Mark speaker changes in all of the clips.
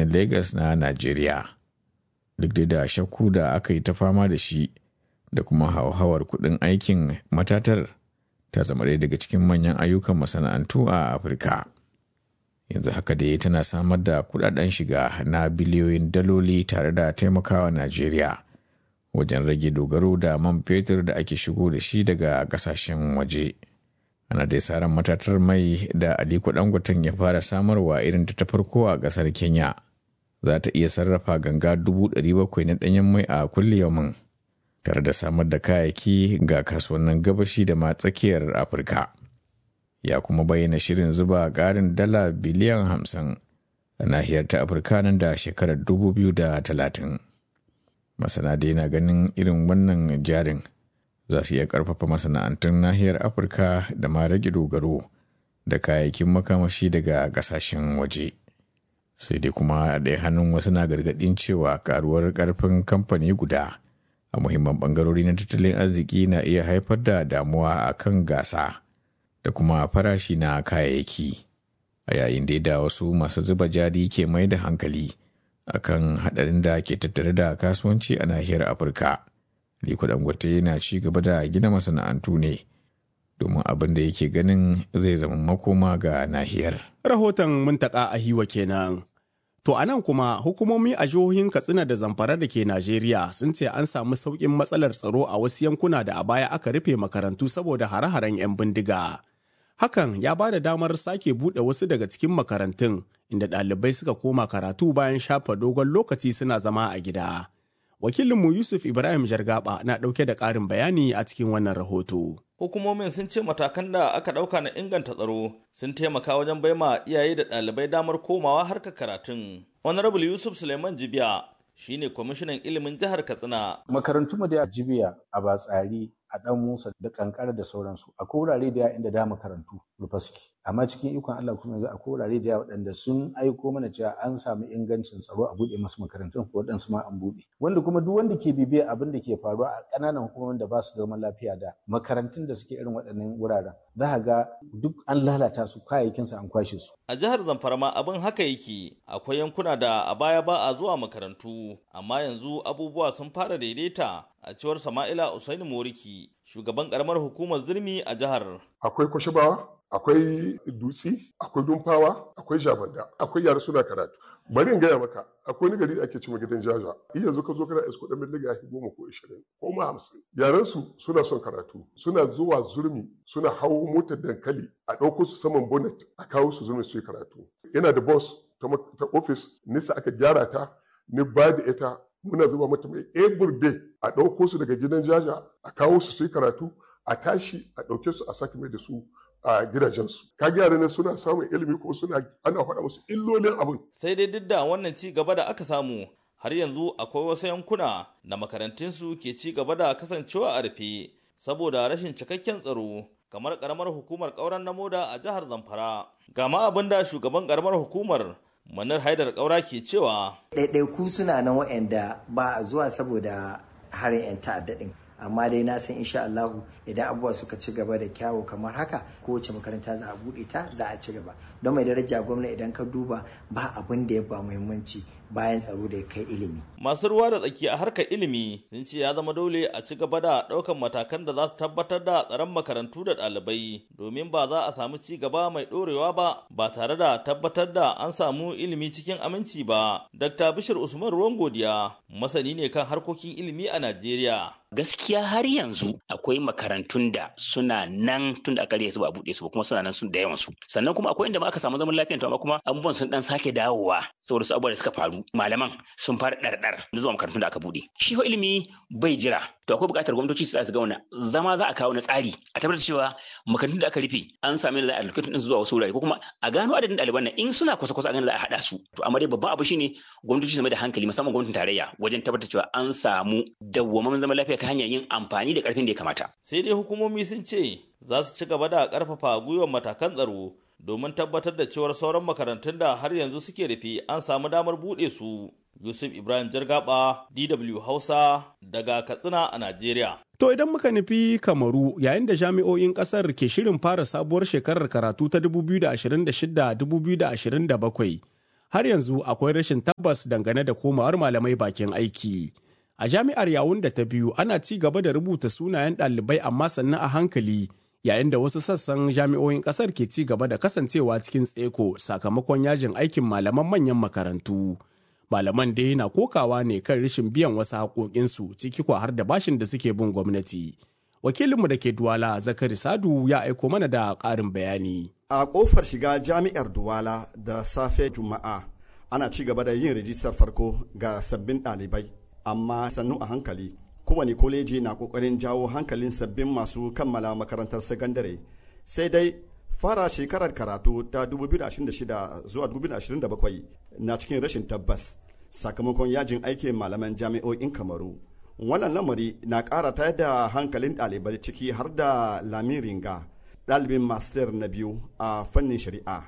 Speaker 1: Lagos na Najeriya. Duk da shakku da aka yi ta fama da shi da kuma hauhawar kuɗin aikin matatar ta zama ɗaya daga cikin manyan ayyukan masana'antu a Afirka. Yanzu haka dai tana samar da kuɗaɗen shiga na biliyoyin daloli tare da taimakawa Najeriya wajen rage dogaro da man fetur da ake shigo da shi daga ƙasashen waje. ana dai saran matatar mai da aliko dangoten ya fara samarwa irin ta farko a kasar kenya za ta iya sarrafa ganga 700,000 na danyen mai a kulle yaumin tare da samar da kayayyaki ga kasuwannin gabashi da ma tsakiyar afirka ya kuma bayyana shirin zuba ƙarin dala biliyan 50 a nahiyar ta afirka nan da shekarar 2030 masana dai na ganin irin wannan jarin za su iya ƙarfafa masana'antun nahiyar afirka da ma rage dogaro da kayayyakin makamashi daga ƙasashen waje sai dai kuma a ɗaya hannun wasu na gargaɗin cewa karuwar ƙarfin kamfani guda a muhimman ɓangarori na tattalin arziki na iya haifar da damuwa a kan gasa da kuma farashi na kayayyaki a yayin da wasu masu zuba jari ke mai da hankali akan haɗarin da ke tattare da kasuwanci a nahiyar afirka Liko Dangote yana ci gaba da gina masana'antu ne domin abin da yake ganin zai zama makoma ga nahiyar.
Speaker 2: Rahoton muntaka a hiwa kenan. To a nan kuma hukumomi a jihohin Katsina da Zamfara da ke Najeriya sun ce an samu sauƙin matsalar tsaro a wasu yankuna da a baya aka rufe makarantu saboda hare-haren 'yan bindiga. Hakan ya ba da damar sake buɗe wasu daga cikin makarantun inda ɗalibai suka koma karatu bayan shafa dogon lokaci suna zama a gida. wakilinmu yusuf ibrahim jargaba na ɗauke da ƙarin bayani a cikin wannan rahoto
Speaker 3: hukumomin sun ce matakan da aka ɗauka na inganta tsaro sun taimaka wajen baima iyaye da ɗalibai damar komawa harkar karatun honorable yusuf suleiman jibiya shine kwamishinan ilimin jihar katsina
Speaker 4: makarantu mu da jibiya a batsari a dan musa da kankara da sauransu akwai wurare da inda da makarantu rufe suke amma cikin ikon Allah kuma yanzu akwai wurare da waɗanda sun aiko mana cewa an samu ingancin tsaro a buɗe masu makarantun ko waɗansu ma an buɗe wanda kuma duk wanda ke bibiya abin da ke faruwa a ƙananan hukumomin da ba su zaman lafiya da makarantun da suke irin waɗannan wuraren za ka ga duk an lalata su kayayyakin su an kwashe su
Speaker 3: a jihar Zamfara ma abin haka yake akwai yankuna da a baya ba a zuwa makarantu amma yanzu abubuwa sun fara daidaita a cewar Sama'ila Usaini Moriki shugaban karamar hukumar zirmi a jihar
Speaker 5: akwai kwashibawa akwai dutsi akwai dumfawa akwai jabanda akwai yara suna karatu bari in gaya maka akwai wani gari da ake cewa gidan jaja iya yanzu ka zo kana isko dan miliga ya goma ko ishirin ko ma hamsin yaran su suna son karatu suna zuwa zurmi suna hawo motar dankali a ɗauko su saman bonnet a kawo su zurmi su yi karatu yana da boss ta ofis nisa aka gyara ta ni ba da ita muna zuba mata mai every day a ɗauko su daga gidan jaja a kawo su su yi karatu a tashi a ɗauke su a sake mai da su a gidajensu ka gyara ne suna samun ilimi ko suna ana faɗa musu illolin abin
Speaker 3: sai dai duk da wannan ci gaba da aka samu har yanzu akwai wasu yankuna da makarantunsu ke ci gaba da kasancewa a rufe saboda rashin cikakken tsaro kamar karamar hukumar ƙauren na moda a jihar zamfara ga ma abin da shugaban karamar hukumar manar haidar ƙaura ke cewa
Speaker 6: ɗaiɗaiku suna nan waɗanda ba a zuwa saboda harin 'yan ta'adda ɗin amma dai na san insha Allahu idan abubuwa suka ci gaba da kyawu kamar haka kowace makaranta za a buɗe ta za a ci gaba don mai daraja gwamna idan ka duba ba abin da ya ba muhimmanci bayan tsaro da ya kai ilimi.
Speaker 3: Masu ruwa da tsaki a harkar ilimi sun ce ya zama dole a ci gaba da ɗaukan matakan da za su tabbatar da tsaron makarantu da ɗalibai domin ba za a samu ci gaba mai ɗorewa ba ba tare da tabbatar da an samu ilimi cikin aminci ba. Dr. Bishir Usman Ruwan Godiya masani ne kan harkokin ilimi a Najeriya.
Speaker 7: gaskiya har yanzu akwai makarantun da suna nan tun da aka su ba a buɗe su ba kuma suna nan sun da yawan su sannan kuma akwai inda ma aka samu zaman lafiya to amma kuma abubuwan sun dan sake dawowa saboda su abubuwa da suka faru malaman sun fara ɗarɗar da zuwa makarantun da aka buɗe shi fa ilimi bai jira to akwai buƙatar gwamnatoci su ga wannan zama za a kawo na tsari a tabbatar cewa makarantun da aka rufe an sami da za a allocation din zuwa wasu wurare ko kuma a gano adadin ɗaliban nan in suna kusa kusa a gano za a haɗa su to amma dai babban abu shine gwamnatoci su mai da hankali musamman gwamnatin tarayya wajen tabbatar cewa an samu dawwammamin zaman lafiya ta hanyar yin amfani da ƙarfin da ya kamata
Speaker 3: sai dai hukumomi sun ce za su ci gaba da ƙarfafa gwiwar matakan tsaro domin tabbatar da cewar sauran makarantun da har yanzu suke rufe an samu damar buɗe su Yusuf Ibrahim Jargaba, DW Hausa, daga Katsina a Najeriya.
Speaker 2: To idan muka nufi Kamaru yayin da jami'o'in ƙasar ke shirin fara sabuwar shekarar karatu ta 2026-2027, har yanzu akwai rashin tabbas dangane da komawar malamai bakin aiki. A jami'ar yawun da ta biyu ana ci gaba da rubuta sunayen ɗalibai amma sannan a hankali yayin da wasu sassan jami'o'in ƙasar ke ci gaba da kasancewa cikin tseko sakamakon yajin aikin malaman manyan makarantu. Malaman dai na kokawa ne kan rashin biyan wasu haƙoƙinsu ciki kwa har da bashin da suke bin gwamnati. Wakilinmu da ke Duwala Zakari Sadu ya aiko mana da ƙarin bayani.
Speaker 8: A ƙofar shiga jami'ar Duwala da safe Juma'a ana ci gaba da yin rijistar farko ga sabbin ɗalibai. amma sannu a hankali kowane koleji na kokarin jawo hankalin sabbin masu kammala makarantar sakandare sai dai fara shekarar karatu ta 2026 zuwa 2027 na cikin rashin tabbas sakamakon yajin aikin malaman jami'o'in kamaru wannan lamari na ƙara tayar da hankalin ɗalibai ciki har da lamin ringa ɗalibin master na biyu a fannin shari'a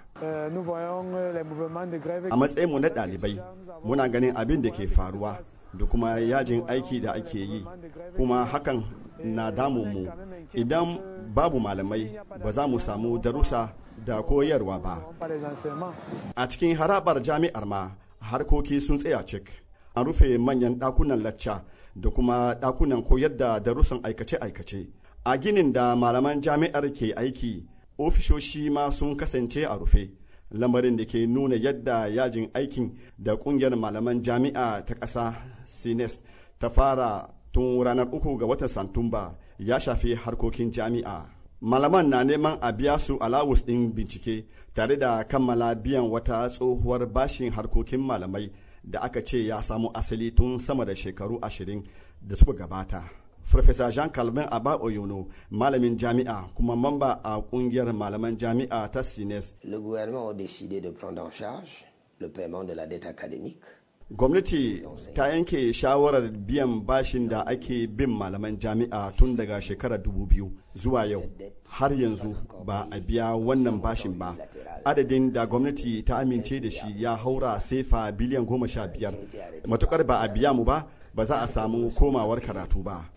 Speaker 8: a matsayinmu na ɗalibai muna ganin abin da ke faruwa da kuma yajin aiki da ake yi kuma hakan na damunmu idan babu malamai ba za mu samu darussa da koyarwa ba a cikin harabar jami'ar ma harkoki sun tsaya cik an rufe manyan ɗakunan lacca da kuma ɗakunan koyar da darussan aikace-aikace a ginin da malaman jami'ar ke aiki ofishoshi ma sun kasance a rufe lamarin da ke nuna yadda yajin aikin da kungiyar malaman jami'a ta ƙasa sines ta fara tun ranar uku ga watan santumba ya shafi harkokin jami'a malaman na neman a biya su alawus ɗin bincike tare da kammala biyan wata tsohuwar bashin harkokin malamai da aka ce ya samu asali tun sama da shekaru ashirin da suka gabata Farfesa Jean Calvin Aba Oyono, malamin jami'a kuma mamba a kungiyar malaman jami'a ta Sines.
Speaker 9: Le gouvernement a décidé de prendre en charge le paiement de la dette académique.
Speaker 8: Gwamnati ta yanke shawarar biyan bashin da ake bin malaman jami'a tun daga shekarar biyu zuwa yau. Har yanzu ba a biya wannan bashin ba. Adadin da gwamnati ta amince da shi ya haura sefa biliyan goma sha biyar. Matukar ba a biya mu ba, ba za a samu komawar karatu ba.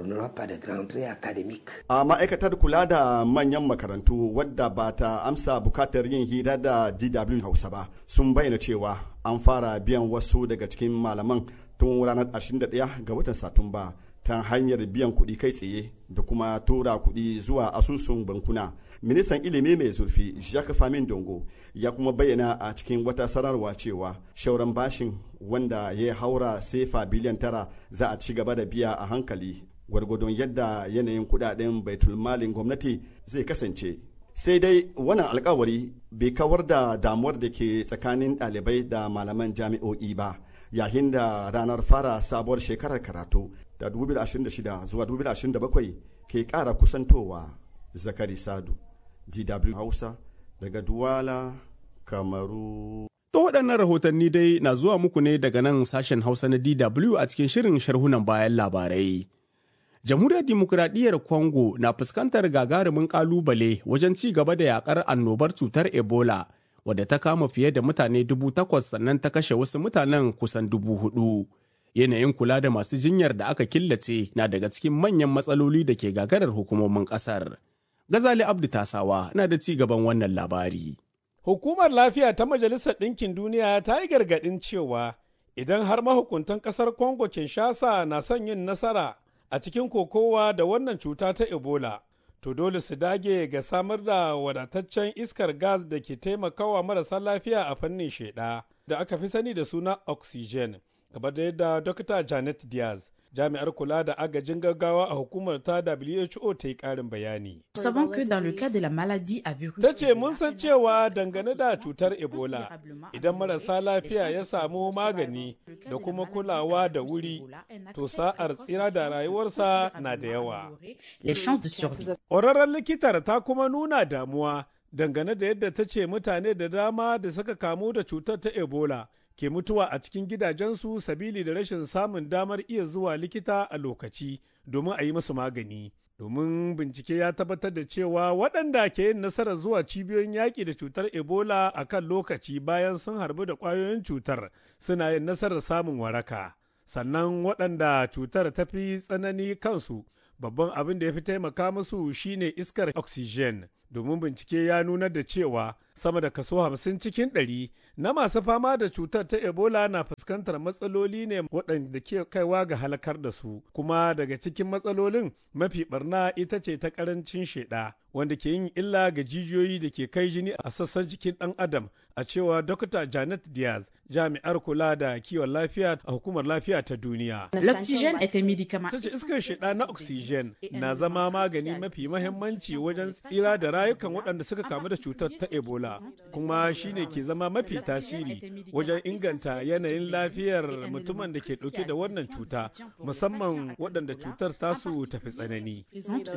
Speaker 8: A ma'aikatar kula da manyan makarantu wadda ba ta amsa bukatar yin hira da DW Hausa ba sun bayyana cewa an fara biyan wasu daga cikin malaman tun ranar 21 ga watan Satumba ta hanyar biyan kuɗi kai tsaye da kuma tura kuɗi zuwa asusun bankuna. Ministan ilimi mai zurfi Jacques Famin Dongo ya kuma bayyana a cikin wata sanarwa cewa shauran bashin wanda ya haura sefa biliyan tara za a ci gaba da biya a hankali gwargwadon yadda yanayin kudaden baitulmalin gwamnati zai kasance sai dai wannan alkawari bai kawar da damuwar da ke tsakanin ɗalibai da malaman jami'o'i ba yayin da ranar fara sabuwar shekarar karatu da 2026 zuwa 2027 ke ƙara kusantowa zakari sadu dw hausa daga duwala kamaru
Speaker 2: To waɗannan rahotanni dai na zuwa muku ne daga nan sashen Hausa na DW a cikin shirin sharhunan bayan labarai. Jamhuriyar Dimokuraɗiyyar Congo na fuskantar gagarumin ƙalubale wajen ci gaba da yakar annobar cutar Ebola, wadda ta kama fiye da mutane dubu takwas sannan ta kashe wasu mutanen kusan dubu hudu. Yanayin kula da masu jinyar da aka killace na daga cikin manyan matsaloli da ke gagarar hukumomin ƙasar. Gazali Abdu Tasawa na da ci gaban wannan labari.
Speaker 10: Hukumar lafiya ta Majalisar Ɗinkin Duniya ta yi gargaɗin cewa idan har mahukuntan ƙasar Congo Kinshasa na son yin nasara a cikin kokowa da wannan cuta ta Ebola, to dole su dage ga samar da wadataccen iskar gas da ke taimakawa marasa lafiya a fannin sheɗa da aka fi sani da suna oxygen, kamar da yadda Dr. Janet Diaz jami'ar kula da agajin gaggawa a hukumar ta WHO ta yi ƙarin bayani. Ta ce mun san cewa dangane da cutar Ebola idan marasa lafiya ya samu magani da kuma kulawa da wuri to sa'ar tsira da rayuwarsa na da yawa. Ƙwararren likitar ta kuma nuna damuwa dangane da yadda ta ce mutane da dama da suka kamu da cutar ta Ebola ke mutuwa a cikin gidajensu sabili da rashin samun damar iya zuwa likita a lokaci domin a yi musu magani. Domin bincike ya tabbatar da cewa waɗanda ke yin nasarar zuwa cibiyoyin yaƙi da cutar Ebola a kan lokaci bayan sun harbu da ƙwayoyin cutar suna yin nasarar samun waraka. Sannan waɗanda cutar ta fi tsanani kansu babban abin da ya fi taimaka musu shine iskar oxygen domin bincike ya nuna da cewa sama da kaso hamsin cikin ɗari na masu fama da cutar ta ebola na fuskantar matsaloli ne waɗanda ke kaiwa ga halakar da su kuma daga cikin matsalolin mafi barna ita ce ta ƙarancin sheɗa wanda ke yin illa ga jijiyoyi da ke kai jini a sassan jikin ɗan adam a cewa Dr. Janet Diaz jami'ar kula da kiwon lafiya a hukumar lafiya ta duniya.
Speaker 11: L'oxygène est un médicament.
Speaker 10: Ta ce iskar shida na oxygen na zama magani mafi mahimmanci wajen tsira da rayukan waɗanda suka kamu da cutar ta Ebola kuma shine ke zama mafi tasiri wajen inganta yanayin lafiyar mutumin da ke ɗauke da wannan cuta musamman waɗanda cutar tasu tafi tsanani.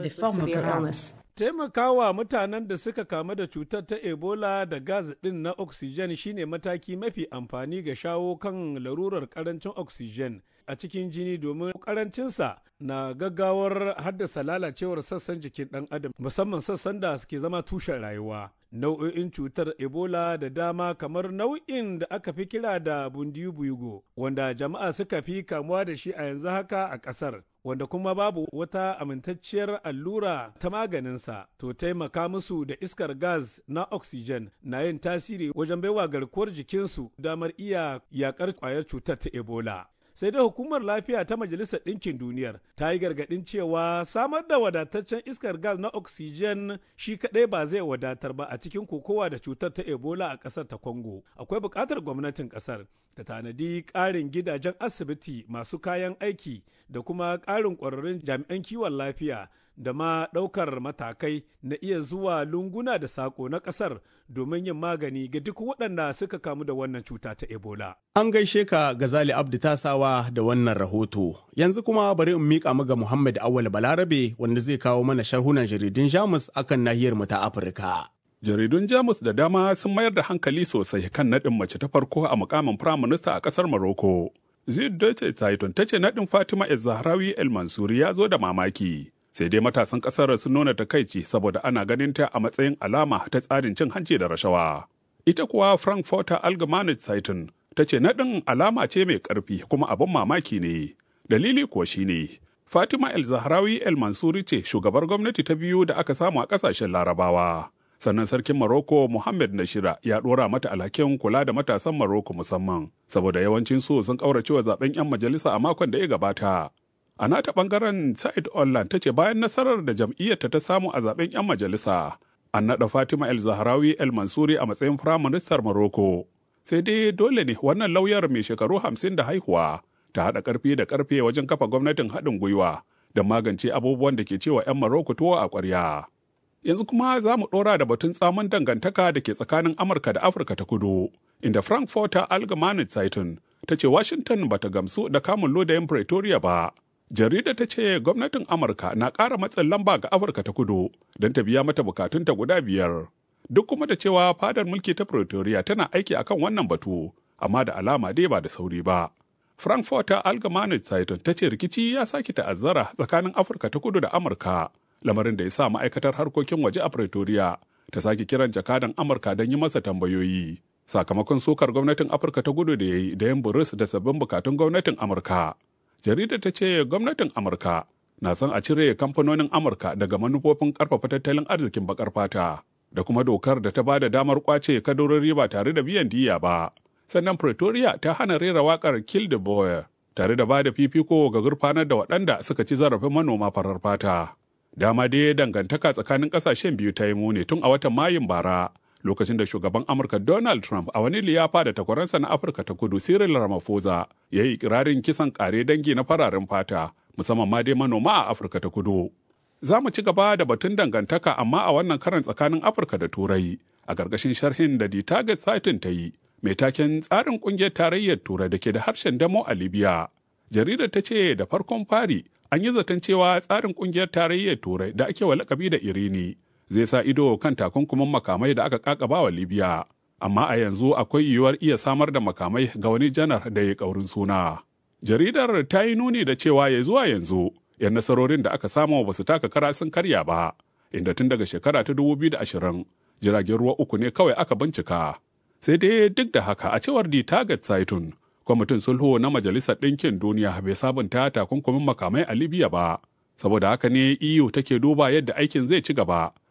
Speaker 10: Taimakawa mutanen da suka kamu da cutar ta Ebola da gas ɗin na oxygen shine mataki mafi amfani ga shawo kan larurar karancin oxygen a cikin jini domin karancinsa na gaggawar haddasa lalacewar sassan jikin ɗan adam musamman sassan da suke zama tushen rayuwa. Nau'o'in cutar Ebola da dama kamar nau'in da aka fi kira da bundiyu wanda jama'a suka fi kamuwa da shi a yanzu haka a ƙasar. wanda kuma babu wata amintacciyar allura ta maganinsa to taimaka musu da iskar gas na oxygen na yin tasiri wajen baiwa garkuwar jikinsu damar iya yakar kwayar cutar ta ebola sai dai hukumar lafiya ta majalisar ɗinkin duniyar ta yi gargaɗin cewa samar da wadataccen iskar gas na oxygen shi kaɗai ba zai wadatar ba a cikin kokowa da cutar ta ebola a ƙasar ta congo akwai buƙatar gwamnatin ƙasar ta tanadi ƙarin gidajen asibiti masu kayan aiki da kuma ƙarin ƙwararrun jami'an kiwon lafiya da ma ɗaukar matakai na iya zuwa lunguna da saƙo na ƙasar domin yin magani ga duk waɗanda suka kamu da wannan cuta ta Ebola.
Speaker 2: An gaishe ka Gazali Abdu Tasawa da wannan rahoto. Yanzu kuma bari in miƙa mu ga Muhammad Awal Balarabe wanda zai kawo mana sharhunan jaridun Jamus akan nahiyar mu ta Afirka.
Speaker 12: Jaridun Jamus da dama sun mayar da hankali sosai kan naɗin mace ta farko a mukamin firaminista a ƙasar Morocco. Zid Deutsche Zeitung ta ce naɗin Fatima El Zahrawi El Mansuri ya zo da mamaki. Sai dai matasan ƙasar sun nuna takaici saboda ana ganin ta a matsayin alama ta tsarin cin hanci da rashawa. Ita kuwa Frankfurter Allgemeine Zeitung ta ce naɗin alama ce mai ƙarfi kuma abin mamaki ne. Dalili kuwa shine Fatima El Zahrawi El Mansuri ce shugabar gwamnati ta biyu da aka samu a ƙasashen Larabawa. sannan sarkin Morocco Mohammed Nashira ya dora mata alhakin kula da matasan Morocco musamman saboda yawancin su sun kaurace wa zaben 'yan majalisa a makon da ya gabata. A nata bangaren Said Ollan ta ce bayan nasarar da jam'iyyarta ta samu a zaben 'yan majalisa, an naɗa Fatima El Zahrawi El Mansuri a matsayin firaministar Morocco. Sai dai dole ne wannan lauyar mai shekaru hamsin da haihuwa ta haɗa ƙarfi da ƙarfe wajen kafa gwamnatin haɗin gwiwa don magance abubuwan da ke cewa 'yan Morocco tuwo a ƙwarya. yanzu kuma za mu ɗora da batun tsamin dangantaka da ke tsakanin amurka da afirka ta kudu inda frankfurter allgemeine zeitung ta ce washington ba ta gamsu da kamun lodayin pretoria ba jarida ta ce gwamnatin amurka na ƙara matsin lamba ga afirka ta kudu don ta biya mata bukatunta guda biyar duk kuma da cewa fadar mulki ta pretoria tana aiki akan wannan batu amma da alama dai ba da sauri ba frankfurter allgemeine zeitung ta ce rikici ya sake ta'azzara tsakanin afirka ta kudu da amurka lamarin da ya sa ma'aikatar harkokin waje a Pretoria ta sake kiran jakadan Amurka don yi masa tambayoyi. Sakamakon sokar gwamnatin Afirka ta gudu da ya yi da yin buris da sabbin bukatun gwamnatin Amurka. Jaridar ta ce gwamnatin Amurka na son a cire kamfanonin Amurka daga manufofin karfafa tattalin arzikin bakar fata da kuma dokar da ta ba da damar kwace kadarori ba tare da biyan diya ba. Sannan Pretoria ta hana rera wakar Kill the Boy tare da ba da fifiko ga gurfanar da waɗanda suka ci zarafin manoma farar fata. dama dai dangantaka tsakanin kasashen biyu ta yi muni tun a watan mayun bara lokacin da shugaban amurka donald trump a wani liyafa da takwaransa na afirka ta kudu cyril ramaphosa ya yi ikirarin kisan kare dangi na fararen fata musamman ma dai manoma a afirka ta kudu za mu ci gaba da batun dangantaka amma a wannan karan tsakanin afirka da turai a ƙarƙashin sharhin da the target satin ta yi mai taken tsarin ƙungiyar tarayyar turai da ke da harshen damo a libya jaridar ta ce da farkon fari an yi zaton cewa tsarin kungiyar tarayyar turai da ake wa lakabi da irini zai sa ido kan takunkumin makamai da aka kakaba wa libya amma a yanzu akwai yiwuwar iya samar da makamai ga wani janar da ya kaurin suna jaridar ta yi nuni da cewa ya zuwa yanzu yan nasarorin da aka samu ba su taka kara sun karya ba inda tun daga shekara ta 2020 jiragen ruwa uku ne kawai aka bincika sai dai duk da haka a cewar di target saitun kwamitin sulhu na majalisar ɗinkin duniya bai sabunta takunkumin makamai a libya ba saboda haka ne eu take duba yadda aikin zai ci gaba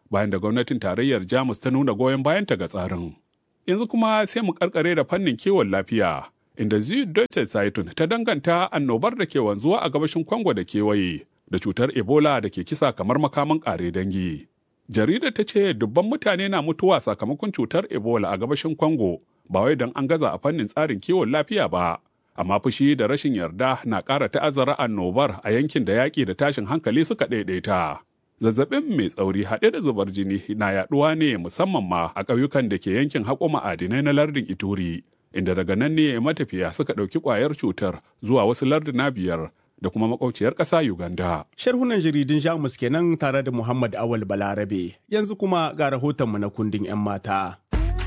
Speaker 12: bayan da gwamnatin tarayyar Jamus ta nuna goyon bayanta ga tsarin. Yanzu kuma sai mu karkare da fannin kiwon lafiya, inda Süddeutsche Zeitung ta danganta annobar da ke wanzuwa a gabashin Kongo da kewaye da cutar Ebola da ke kisa kamar makaman ƙare dangi. Jaridar ta ce dubban mutane na mutuwa sakamakon cutar Ebola a gabashin Kongo, ba wai don an gaza a fannin tsarin kiwon lafiya ba. Amma fushi da rashin yarda na ƙara ta'azzara annobar a yankin da yaƙi da tashin hankali suka ɗaiɗaita. Zazzabin mai tsauri haɗe da zubar jini na yaɗuwa ne musamman ma a ƙauyukan da ke yankin haƙo ma'adinai na lardin Ituri, inda daga nan ne matafiya suka ɗauki ƙwayar cutar zuwa wasu larduna biyar da kuma makwauciyar ƙasa Uganda.
Speaker 2: Sharhunan jaridun Jamus kenan tare da Muhammad Awal Balarabe. Yanzu kuma ga rahotonmu na kundin 'yan mata.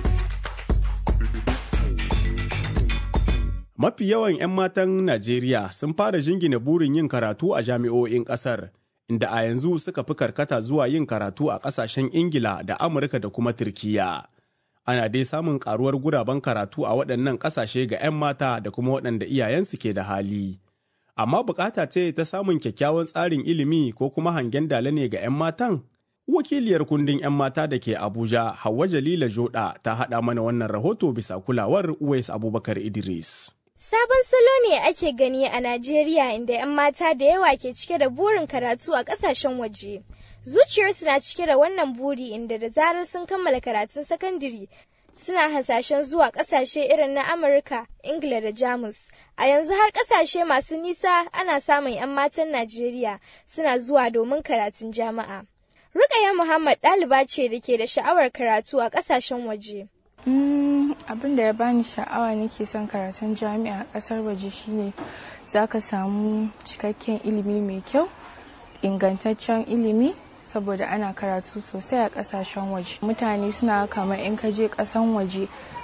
Speaker 2: Mafi yawan 'yan matan Najeriya sun fara jingina burin yin karatu a jami'o'in ƙasar, inda a yanzu suka fi karkata zuwa yin karatu a ƙasashen Ingila da Amurka da kuma Turkiyya. Ana dai samun ƙaruwar guraben karatu a waɗannan ƙasashe ga 'yan mata da kuma waɗanda iyayensu ke da hali. amma bukata ce ta samun kyakkyawan tsarin ilimi ko kuma hangen dala ne ga 'yan matan? Wakiliyar kundin 'yan mata da ke Abuja, Hauwa Jalila Joda ta haɗa mana wannan rahoto bisa kulawar Uwais Abubakar Idris.
Speaker 11: Sabon salo ne ake gani a Najeriya inda 'yan mata da yawa ke cike da burin karatu a ƙasashen waje. Zuciyarsu na cike da wannan buri inda da zarar sun kammala karatun sakandare suna hasashen zuwa kasashe irin na Amurka, Ingila da Jamus. A yanzu har kasashe masu nisa ana samun 'yan matan Najeriya suna zuwa domin karatun jama'a. Rukaya Muhammad ɗaliba ce da ke da sha'awar karatu a kasashen waje.
Speaker 13: abin da ya bani sha'awa nake son karatun jami'a a ƙasar waje shine za ka samu cikakken ilimi mai kyau ingantaccen ilimi saboda ana karatu sosai a kasashen waje mutane suna kamar in ka je kasan waje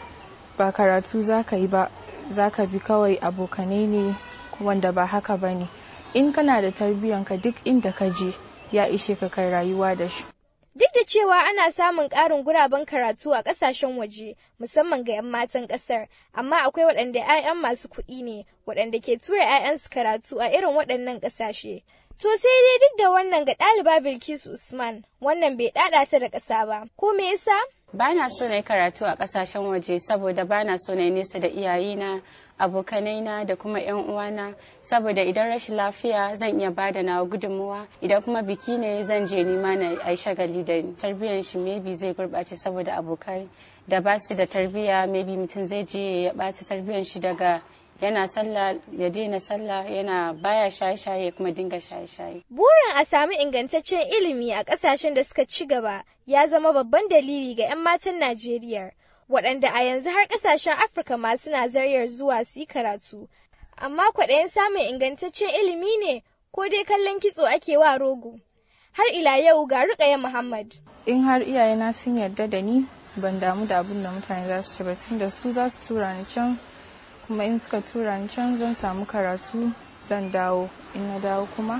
Speaker 13: ba karatu za ka yi ba za ka bi kawai abokanai ne wanda ba haka ba ne in kana da tarbiyyanka duk inda ka je ya ishe ka kai rayuwa da shi
Speaker 11: Duk da cewa ana samun ƙarin guraben karatu a ƙasashen waje musamman ga 'yan matan ƙasar, amma akwai waɗanda 'ya'yan masu kuɗi ne waɗanda ke tura 'ya'yansu karatu a irin waɗannan ƙasashe. To sai dai duk da wannan ga ɗaliba Bilkisu Usman, wannan bai ɗaɗa ta da ƙasa ba. Ko me yasa?
Speaker 14: Ba na so na yi karatu a ƙasashen waje saboda ba na so na yi nesa da iyayena, abokanaina da kuma 'yan uwana saboda idan rashin lafiya zan iya bada nawa gudunmuwa idan kuma biki ne zan je nima na ai shagali da tarbiyyar shi maybe zai gurɓace saboda abokai da ba su da tarbiyya maybe mutum zai je ya ɓata tarbiyyar shi daga yana sallah ya daina sallah yana baya shaye-shaye kuma dinga shaye-shaye.
Speaker 11: Burin a sami ingantaccen ilimi a ƙasashen da suka ci gaba ya zama babban dalili ga 'yan matan Najeriya. waɗanda a yanzu har ƙasashen Afirka ma suna zaryar zuwa su yi karatu. Amma kwaɗayin samun ingantaccen ilimi ne ko dai kallon kitso ake wa rogo. Har ila yau ga Rukaya Muhammad.
Speaker 13: In har iyayena sun yarda da ni ban damu da abin da mutane za su ci ba tunda su za su tura ni can kuma in suka tura ni can zan samu karatu zan dawo in na dawo kuma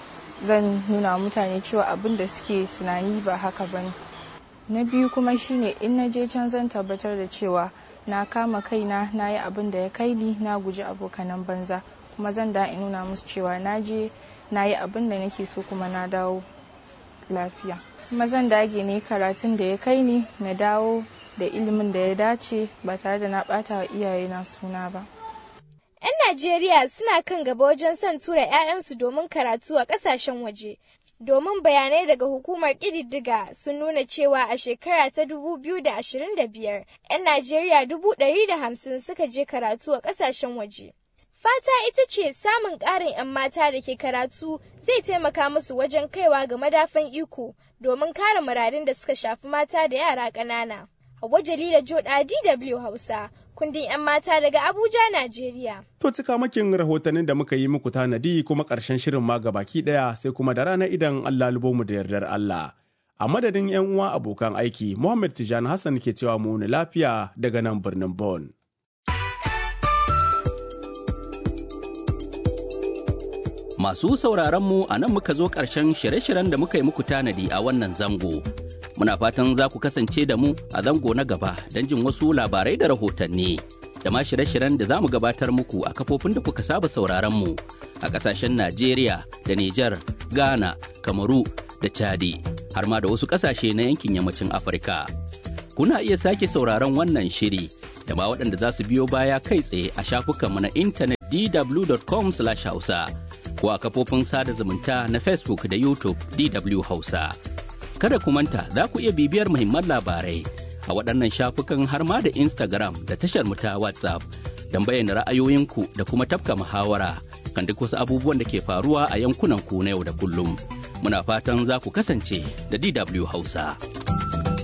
Speaker 13: zan nuna mutane cewa abin da suke tunani ba haka ba ne. na biyu kuma shine in na je can zan tabbatar da cewa na kama kaina na yi abin da ya kai ni na guji abokanan banza kuma zan da in nuna musu cewa na je na yi abin da nake so kuma na dawo lafiya kuma zan dage ne karatun da ya kai ni na dawo da ilimin da ya dace ba tare da na bata wa iyayena suna ba
Speaker 11: 'yan najeriya suna kan gaba wajen son tura 'ya'yansu domin karatu a ƙasashen waje domin bayanai daga hukumar ƙididdiga sun nuna cewa a shekara ta 2025 'yan Najeriya 150 suka je karatu a ƙasashen waje. Fata ita ce samun ƙarin 'yan mata da ke karatu zai taimaka musu wajen kaiwa ga madafan iko domin kare muradun da suka shafi mata da yara ƙanana. Hauwa Jalila Joda DW Hausa, kundin 'yan mata daga Abuja, Najeriya.
Speaker 2: To cika makin rahotannin da muka yi muku tanadi kuma ƙarshen shirin ma baki ɗaya sai kuma da rana idan Allah lubo mu da yardar Allah. A madadin 'yan uwa abokan aiki, Muhammad Tijani Hassan ke cewa mu lafiya daga nan birnin Bon.
Speaker 15: Masu sauraron mu a nan muka zo ƙarshen shirye-shiryen da muka yi muku tanadi a wannan zango. Muna fatan za ku kasance da mu a zango na gaba don jin wasu labarai da rahotanni. Da ma shirye-shiryen da za mu gabatar muku a kafofin da kuka saba sauraron mu a ƙasashen Najeriya da Nijar, Ghana, Kamaru da Chadi har ma da wasu ƙasashe na yankin yammacin Afirka. Kuna iya sake sauraron wannan shiri da ma waɗanda za su biyo baya kai tsaye a shafukanmu na intanet dw.com/hausa ko a kafofin sada zumunta na Facebook da YouTube DW Hausa. Kada ku manta za ku iya bibiyar muhimman labarai a waɗannan shafukan har ma da Instagram da tashar mu ta WhatsApp don bayyana ra'ayoyinku da kuma tafka muhawara kan duk wasu abubuwan da ke faruwa a yankunan ku na yau da kullum. Muna fatan za ku kasance da DW Hausa.